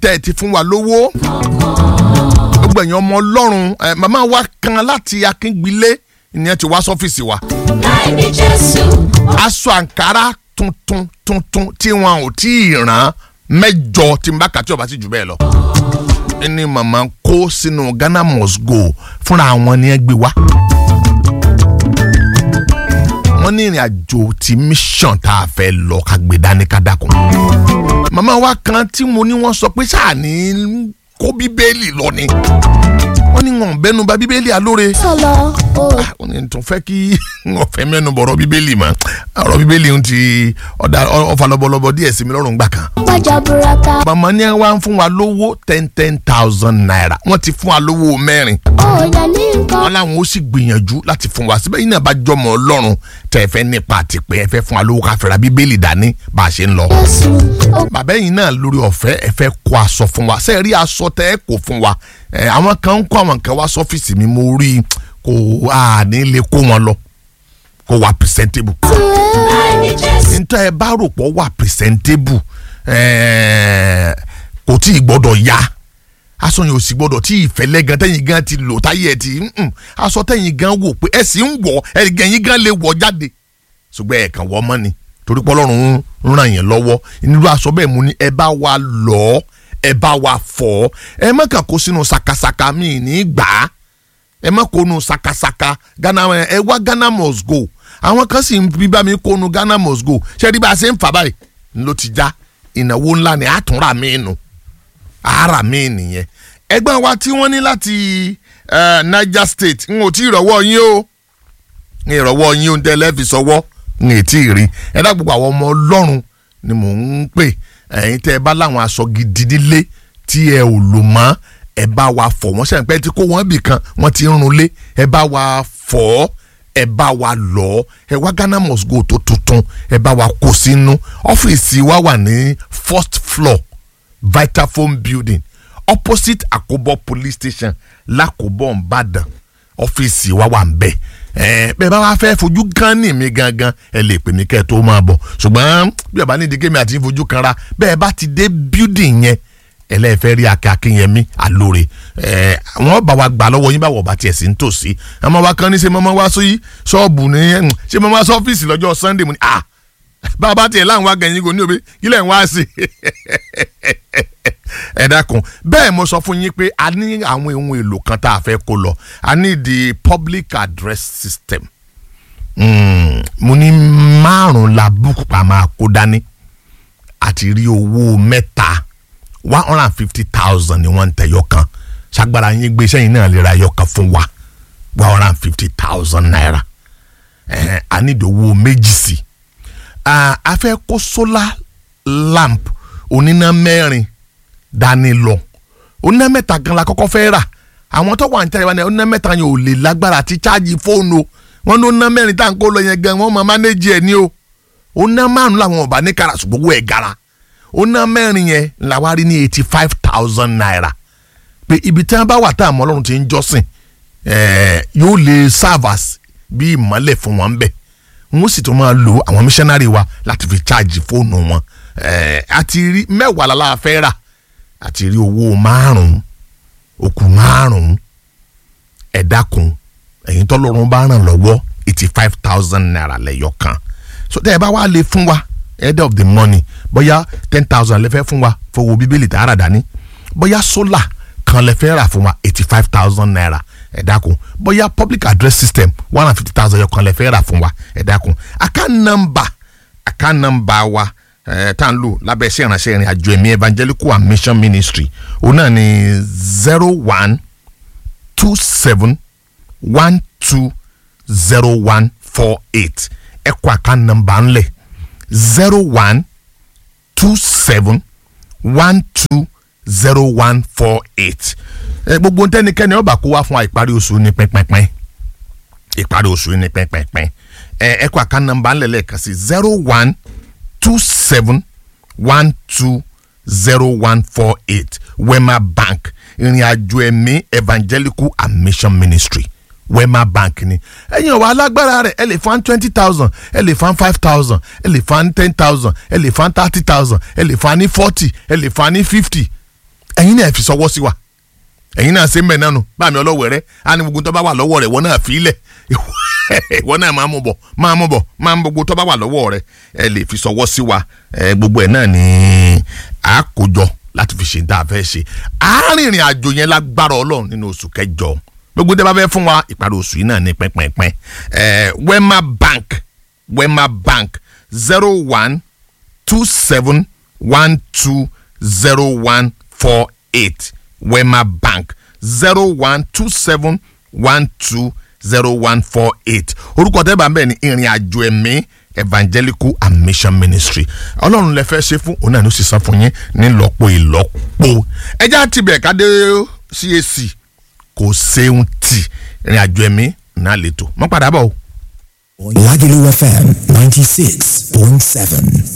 tẹ́ ẹ ti fún wa lówó gbogbo ẹ̀yin ọmọ ọlọ́run ẹ, màmá wa kan láti akíngbilé ìyẹn ti wá sọ́fíìsì wa láì ní jésù aṣọ àǹkárá tuntun tuntun tí wọn ò tí ì rán mẹ́jọ tí n bá kà tí ọba sì jù bẹ́ẹ̀ lọ. ní màmá kó sínú Ghana must go fúnra wọn ni ẹ gbé wá. wọ́n ní ìrìn àjò ti mission tá a fẹ́ lọ ká gbé dání ká dákun. màmá wa kan tí mo ní wọ́n sọ pé sáà ní kó bíbélì lọ ni wọ́n ní wọn ò bẹ́nu bà bíbélì alóore sọlọ o ó ní tún fẹ́ kí wọ́n fẹ́ mẹ́nu bọ̀rọ̀ bíbélì mọ́ ọ̀rọ̀ bíbélì ń ti ọ̀dà ọ̀fà lọ́bọ̀lọ́bọ̀ díẹ̀ sí mi lọ́rùn gbà kan. gbàjà burata màmá ní wá ń fún wa lówó ten ten thousand naira wọ́n ti fún wa lówó mẹ́rin ó yẹ ní nǹkan wọ́n láwọn ó sì gbìyànjú láti fún wa síbẹ̀ yìí náà bá jọmọ ọlọ́run tẹ́ ẹ fẹ́ nípa àti pé ẹ fẹ́ fún wa lówó ká fẹ́ra bíbélì dání bá a ṣe ń lọ. jésù ó bàbá yìí náà lórí ọ̀fẹ́ ẹ fẹ́ kó aṣọ fún wa ṣe rí aṣọ tẹ́ ẹ kó fún wa ẹ àwọn kan ń kó àwọn kan wá sọ́fíìsì mi mo rí i kò á ní lè kó wọn lọ kó wà presentable láì ní jésù nítorí ẹ bá rò pọ̀ wà presentable ẹ̀ẹ́, kò tí ì gbọ́dọ̀ ya aṣọ yẹn ò sì gbọ́dọ̀ tí ìfẹ́lẹ́ gan tẹ́yìn gan ti lò táyé ẹ ti mm, aṣọ tẹ́yìn gan wò pé ẹ sì ń wọ̀ ẹ̀yìn gan lè wọ̀ jáde ṣùgbọ́n ẹ̀ kàn wọ́ mọ́ ni torí pé Ọlọ́run ń ràn yẹn lọ́wọ́ nínú aṣọ bẹ́ẹ̀ mú ni ẹ bá wa lọ̀ ọ́ ẹ bá wa fọ̀ ọ́ ẹ má kàn kó sínú sakasaka mi ní gbà á ẹ má kó nu sakasaka Ghana ẹ wá Ghana must go àwọn kan sì ń bí bá mi kó nu Ghana must go ṣé ẹ rí bá a ṣe ń fà báyìí ló ti já ìnáwó ńlá ni àtúnrà mí nù ara mi nìyẹn ẹgbẹ́ wa tí wọ́n ní láti eh, Niger State n ò tí ì rọ́wọ́ yín o n ìrọ̀wọ́ yín oúnjẹ lẹ́ẹ̀fì sọ́wọ́ n ì tí ì rí ẹ dá gbogbo àwọn ọmọ ọlọ́run ni mò ń pè ẹ̀yin tẹ́ ẹ bá láwọn aṣọ gidi nílé tí ẹ ò lò mọ́ ẹ bá wa fọ̀ wọ́n sẹ́yìn pé tí kó wọ́n bì kan wọ́n ti ń runlé ẹ bá wa fọ̀ ọ́ ẹ bá wa lọ̀ ọ́ ẹ wá Ghana must go tó tuntun ẹ bá wa kó sínú ọ́fíìsì wa wà ní first floor Vitafoam building opposite Akobo police station l'Akobo Ìbàdàn ọ́fíìsì wa wà ń bẹ̀ ẹ bẹ́ẹ̀ bá wá fẹ́ fojú kan ní mi gangan ẹ lè pè mí kẹ́ ẹ tó máa bọ̀ ṣùgbọ́n bí ọba ní ìdíkẹ́ mi àti fojú kan ra bẹ́ẹ̀ bá ti dé building yẹn ẹlẹ́fẹ́ rí akẹ́ akínyẹmí àlóore ẹ wọ́n bá wa gbà lọ́wọ́ yín báwọ̀ ọba tiẹ̀ sí ń tòsí àmọ́ wa kan ní ṣe mọ́mọ́ wá sí ṣọ́ọ̀bù ní ẹ̀, ṣe mọ́mọ́ wá sọ́fíìsì lọ́jọ́ Sunday mu ni ah bàbá tiẹ̀ láwọn wá gẹ̀yìn kò ní òbí kílẹ̀ ń wá sí ẹ dákun bẹ́ẹ̀ mo sọ fún yín pé a ní àwọn ohun èlò kan tá a fẹ́ kó lọ a ní the public address system Mm, mo ní márùn la búkú pa máa kó dání àti rí owó mẹ́ta one hundred and fifty thousand ni wọ́n ń tẹ̀yọ kan ṣàgbára yín gbé sẹ́yìn náà lè ra ẹyọ kan fún wa one hundred and fifty thousand naira ẹ̀hẹ́n, a ní ìdòwò méjì sí i Ah, a fẹ́ kó solar lamp oníná mẹ́rin dání lọ oníná mẹ́ta gan la kọ́kọ́ fẹ́ rà àwọn tó wà ní tẹ́lẹ̀ wá ní oníná mẹ́ta yẹn ò lè lágbára àti chájì fóònù o wọ́n ní oníná mẹ́rin tá à ń kó lọ yẹn gan wọ́n máa mánéjì ẹ̀ ní o oníná márùn làwọn ọba ní kára ṣùgbọ́n owó ẹ̀ gara oníná mẹ́rin yẹn la wá rí ní eighty five thousand naira pé ibi tí wọ́n bá wà tá àmọ́ ọlọ́run ti ń jọ́sìn ẹ̀ẹ́ yóò lè serve as bí ìmọ́lẹ̀ fún wọn bẹ́ẹ̀ wọ́n sì tún máa lo àwọn missionary wa láti fi charge fóònù wọn ẹ̀ẹ́ àti rí mẹ́wàá lálá fẹ́ rà àti rí owó márùn-ún òkú márùn-ún ẹ dákun ẹ̀yin tọ́lọ́run bá ràn lọ́wọ́ eighty five thousand naira lẹ́yọ kan so tẹ́ ẹ bá wá lè fún wa head of the money bóyá ten thousand lè fẹ́ fún wa fowó bíbélì tá a rà dání bóyá solar kan lè fẹ́ rà fún wa eighty five thousand naira ẹ dákun bóyá public address system one hundred fifty thousand yọ kan lè fẹ́ rà fún wa ẹ dákun account number account number wa ẹ tá n lò lábẹ́ iṣẹ́ ìránṣẹ́ ìrìn àjò ẹ̀mí evangelical and mission ministry òun náà ni zero one two seven one two zero one four eight ẹ kọ account number ńlẹ̀ zero one two seven one two zero one four eight ẹ gbogbo ntẹnikẹ́ni ọba kó wá fún wa ìparí oṣù ní pínpínpín ìparí oṣù ní pínpínpín ẹ ẹ kọ account number ńlẹ̀ lẹ́ẹ̀kan sí zero one two seven one two zero one four eight wema bank ìrìn àjò ẹ̀mí evangelical and mission ministry wema bank ni ẹ̀yin ọ̀wọ́ alágbára rẹ̀ ẹ lè fan twenty thousand ẹ lè fan five thousand ẹ lè fan ten thousand ẹ lè fan thirty thousand ẹ lè fan ní forty ẹ lè fan ní fifty ẹ̀yin náà fi sọwọ́ sí wa ẹ̀yin náà ṣe ń bẹ̀ náà nù báàmì ọlọ́wọ̀ rẹ á ní gbogbo tó bá wà lọ́wọ́ rẹ̀ wọ́n náà fi í lẹ̀ wọ́n náà máa mú bọ̀ máa mú bọ̀ máa mú gbogbo tó bá wà lọ́wọ́ rẹ̀ ẹ lè fi sọwọ́ sí wa ẹ gbogbo ẹ̀ náà ní àkójọ láti fi ṣe ní tá a fẹ́ ṣe àárìnrìn àjò yẹn lágbára ọlọ́run nínú oṣù kẹjọ gbogbo tẹ́ bá fẹ́ fún wa ìparí oṣù yìí náà ní pẹ́pẹ́pẹ́ ẹ Wema Bank Wema Bank zero one two seven one two zero one four eight Wema Bank zero one two seven one two zero one four eight orúkọ tẹ́ bá ń bẹ̀ ní ìrìn àjò ẹ̀mí evangelical and mission ministry ọlọ́run lẹ fẹ́ ṣe fún òun náà ló sì san fún yín ní lọ́pọ̀ ìlọ́pọ̀ ẹjẹ́ àti bẹ̀ ká dé CAC kò ṣeun tì ìrìn àjò ẹ̀mí náà lè tó mọ́ padà bọ̀ o. Lagelu FM 96.7.